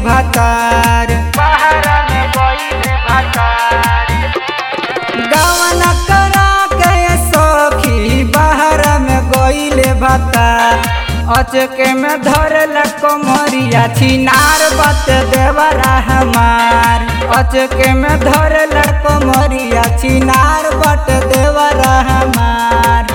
भातार बहरा में गईले भातार गवन करा के सखी बाहर में गईले भातार अचके में धरल कमरिया छिनार बत देवरा हमार अचके में धरल कमरिया छिनार बट देवरा हमार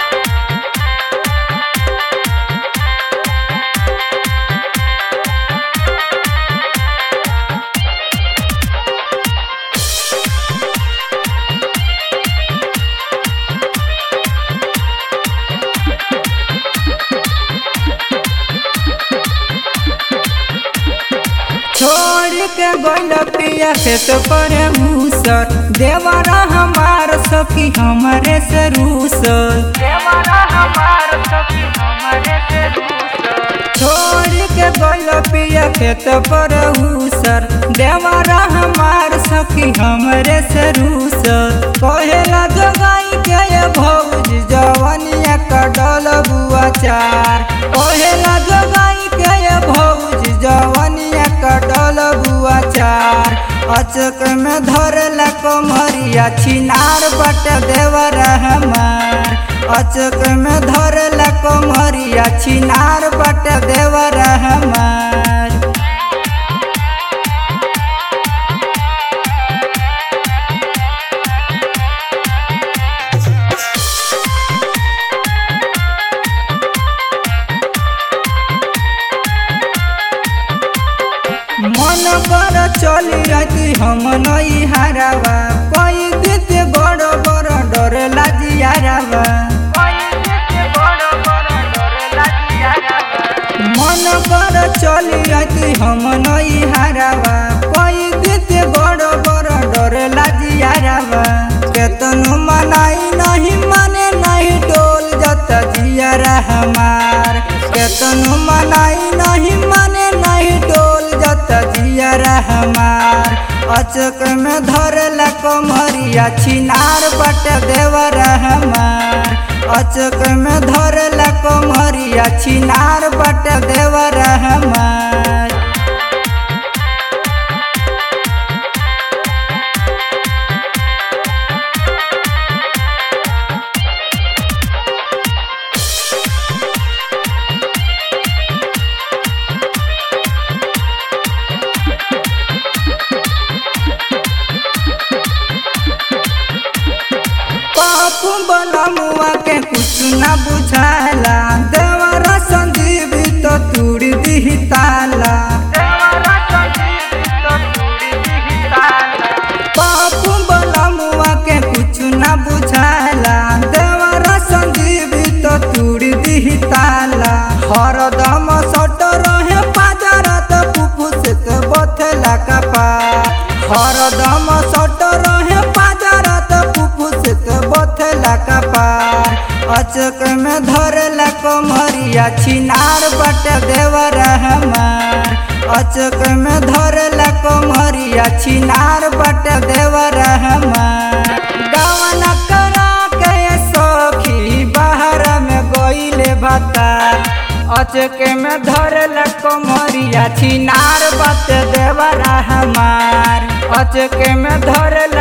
छोड़ के गोल पिया खेत पर मूसर देवरा हमार सखी हमारे से रूसर देवरा हमार सखी हमारे से दूसर छोड़ के गोल पिया खेत पर मूसर देवरा हमार सखी हमारे से रूसर कहेला जगाई के ये भौज जवनिया कडल बुआ चार कहेला जगाई के ये भौज जवनिया कडल बुआ चार अचक में धरला कमरिया छिनार बट देवर हमार अचक में धरला कमरिया छिनार बट देवर हमार मन कर चली रहती हम नई हारावा कोई देते बड़ बड़ डर लाजियारावा कोई देखे बड़ बड़ डर लागिया रावा मन कर चली रहती हम नई हारावा कोई देते बड़ बड़ डर लाजियारावा केतनो मनाई नहीं माने नहीं डोल जत जियारा हमार केतनो मनाई नहीं माने नहीं डोल जत जियारा हमार अचक में धरला कमरिया छिनार बट देवर हमार अचक में धरला कमरिया छिनार बट देवर हमार पापू बला मुआ के कुछ ना बुझाला देवरा संजीव तो तूड़ दी ताला देवरा संजीव तो तूड़ी दिही ताला पापू बला मुआ के कुछ ना बुझाला देवरा संजीव तो तूड़ दी ताला हरदम सट रहे पाजरा तो फुफुस के बथला कपा हरदम सट रहे पाजरा तो फुफुस के बथला कपार अचक में धरला कमरिया छिनार बट देवर हमार अचक में धरला कमरिया छिनार बट देवर हमार गवन करा के सखी बाहर में गईले भातार अचके में धरल कमरिया छिनार बत देवरा हमार अचके में धरल